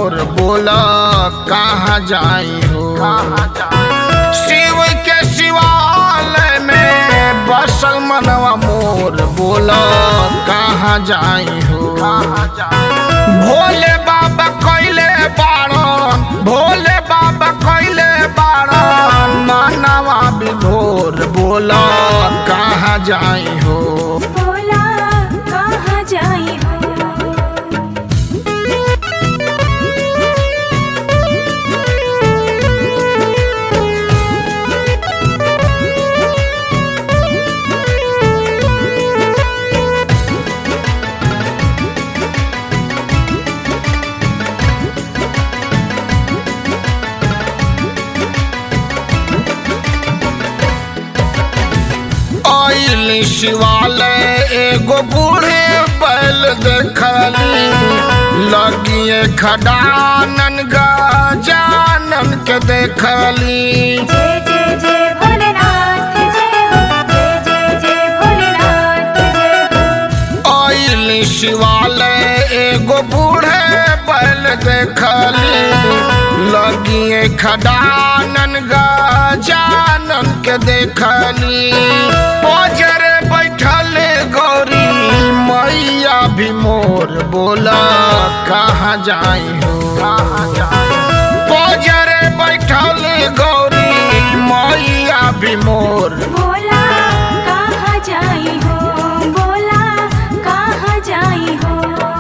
मोर बोला कहाँ जाई हो शिव के शिवालय में बसल मनवा मोर बोला कहाँ जाई हो भोले बाबा कैले बाड़न भोले बाबा कैले बाड़न मानवा विभोर बोला कहाँ जाई हो बोला कहाँ जाई हो आइल शिवालय एगो बूढ़े बैल देखली लगिए खडानन गजानन के देखली जय जय जय भोलेनाथ जय हो जय जय जय भोलेनाथ जय हो आइल शिवालय एगो बूढ़े बैल देखली लगिए खडानन गजानन के देखली पजर बैठल गौरी मैया भी मोर बोला कहाँ जाई हो पजर बैठल गौरी मैया भी मोर बोला कहाँ जाई हो बोला कहाँ जाई हो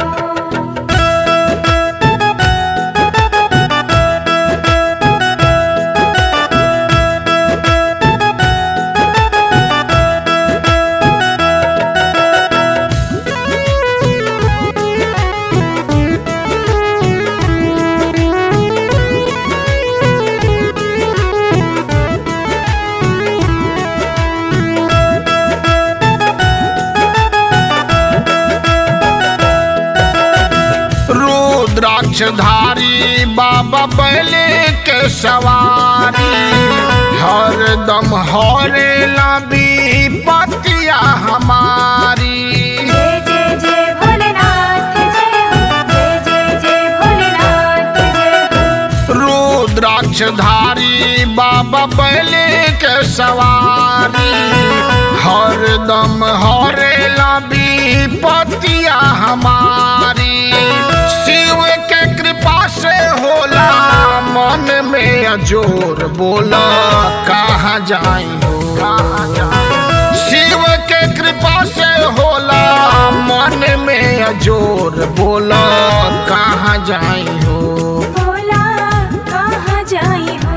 रुद्राक्षधारी बाबा बैले के सवारी हरदम हरे लबी पतिया हमारी जय जय जय भोलेनाथ जय हो जय जय जय भोलेनाथ जय हो रुद्राक्षधारी बाबा बैले के सवारी हरदम हरे लबी पतिया हमारी शिव के कृपा से होला मन में अजोर बोला कहाँ जाई हो शिव के कृपा से होला मन में अजोर बोला कहाँ जाई हो बोला कहाँ जाई हो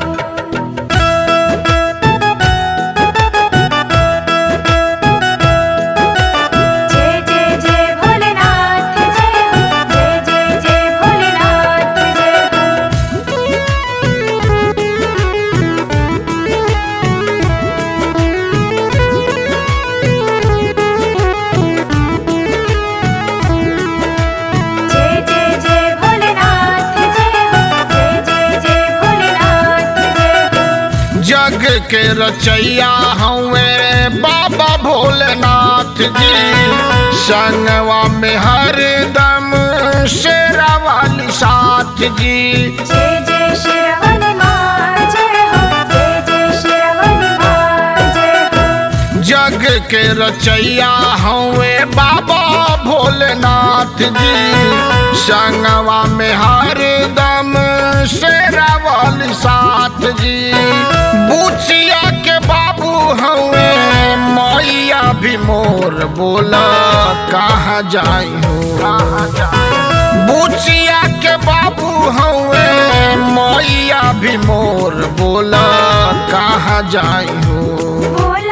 जय जय जय भोलेनाथ जय हो जय जय जय भोलेनाथ जय हो जय जय जय भोलेनाथ जय हो जय जय जय भोलेनाथ जय हो जग के रचैया हवे बाबा भोलेनाथ जी संगवा में हरदम शेरा वाली साथ जी जय जय श्रवण माँ जय हो जय जय श्रवण माँ जय हो जग के रचैया हवे बाबा भोलेनाथ जी संगवा में हरदम शेरा वाली साथ जी बुचिया के बाबू हवे मैया भी मोर बोला कहाँ जाई हो बुचिया के बाबू हवे मैया भी मोर बोला कहाँ जाई हो बोला